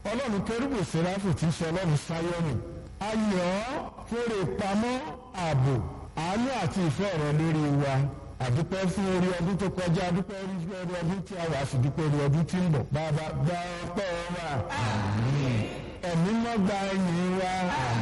ọlọ́run kérúbù sẹ́ráfù tí ń sọ ọlọ́run sáyọ́nù ayọ̀ kórè pamọ́ ààbò àánú àti ìfẹ́ rẹ lórí wa àdúpẹ́ fún orí ọdún tó kọjá àdúpẹ́ orí ọdún tí a wà sí dúpẹ́ orí ọdún tí ń bọ̀ bàbá gba ọpẹ́ wa ẹ̀mí mọ́ gba ẹ̀yìn wa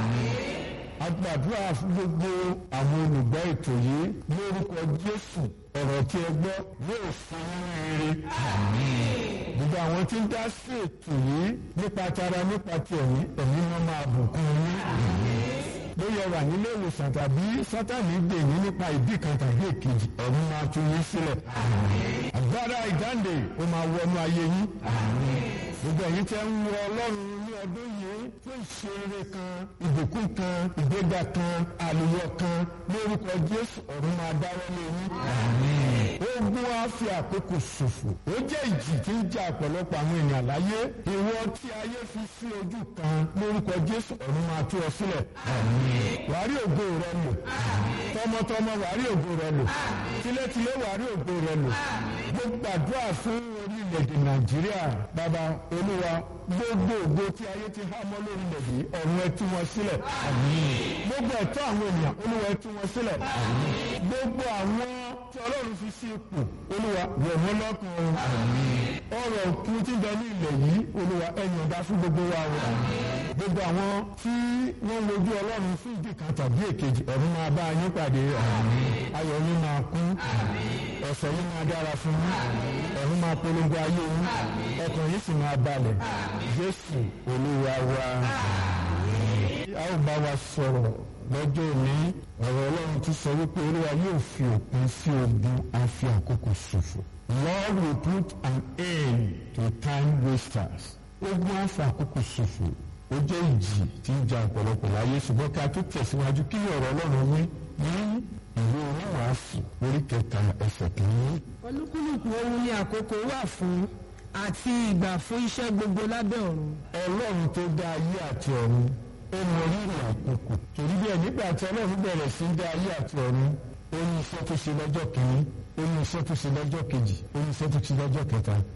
agbàdúrà fún gbogbo àwọn olùgbọ́ ètò yìí lórúkọ Jésù ọ̀rọ̀ tí ẹ gbọ́ yóò fún rere gbogbo àwọn tí ń dá sí ètò yìí nípa tara nípa ti ẹ̀mí ẹ̀mí wọn máa bùkún yín bóyá wà nílé ìwòsàn tàbí sátani gbè yín nípa ìdí kan tàbí èkejì ọ̀run máa tú yín sílẹ̀ agbára ìdáǹdè ó máa wọnú ayé yín gbogbo ẹ̀yin tẹ́ ń wọ Ọlọ́run ní ọdún yìí fún ìṣeré kan ìbùkún kan ìgbéga kan àlùyọ kan lórúkọ Jésù ọ̀run máa dáwọ́ lé yín ogun á fi àkókò ṣòfò ó jẹ́ ìjì tí ń jà ọ̀pọ̀lọpọ̀ àwọn ènìyàn láyé ìwọ tí ayé fi sí ojú kan lórúkọ Jésù ọ̀run máa tú ọ sílẹ̀ wàá rí ògo rẹ lò tọmọtọmọ wàá rí ògo rẹ lò tilétilé wàá rí ògo rẹ lò gbogbo àdúrà fún orílẹ̀-èdè Nàìjíríà bàbá Olúwa gbogbo ògo tí ayé ti há mọ́ lórílẹ̀ yìí ọ̀run ẹ tú wọn sílẹ̀ gbogbo ẹ̀tọ́ àwọn ènìyàn Olúwa ẹ tú wọn sílẹ̀ gbogbo àwọn tí Ọlọ́run fi sí ipò Olúwa wọ̀ wọ́n lọ́kàn ọrọ̀ òkú tí ń bẹ ní ilẹ̀ yìí Olúwa ẹ yọ̀ǹda fún gbogbo wa o gbogbo àwọn tí wọ́n wojú Ọlọ́run fún ìdí kan tàbí èkejì ọ̀run máa bá yín pàdé ayọ̀ yín máa kún ọ̀sẹ̀ yín máa dára fún yín ọ̀run máa polongo ayé yín ọkàn yín sì máa balẹ̀ Jésù Olúwa wa a ó bá wa sọ̀rọ̀ lọ́jọ́ òní ọ̀rọ̀ Ọlọ́run ti sọ wípé Olúwa yóò fi òpin sí ogun àfi àkókò ṣòfò Lord will put an end to time wasters ogun àfi àkókò ṣòfò ó jẹ́ ìjì tí ń ja ọ̀pọ̀lọpọ̀ láyé ṣùgbọ́n ká tó tẹ̀síwájú kí ni ọ̀rọ̀ Ọlọ́run wí ní ìwé oníwàásù orí kẹta ẹsẹ̀ kìíní. olúkúlùkù ohun ni àkókò wà fún àti ìgbà fún iṣẹ́ gbogbo lábẹ́ ọ̀run. Ọlọ́run tó dá ayé àti ọ̀run ó mọ rírì àkókò torí bẹ́ẹ̀ nígbà tí Ọlọ́run bẹ̀rẹ̀ sí í dá ayé àti ọ̀run ó ní iṣẹ́ tó ṣe lọ́jọ́ kìíní ó ní iṣẹ́ tó ṣe lọ́jọ́ kejì ó ní iṣẹ́ tó ṣe lọ́jọ́ kẹta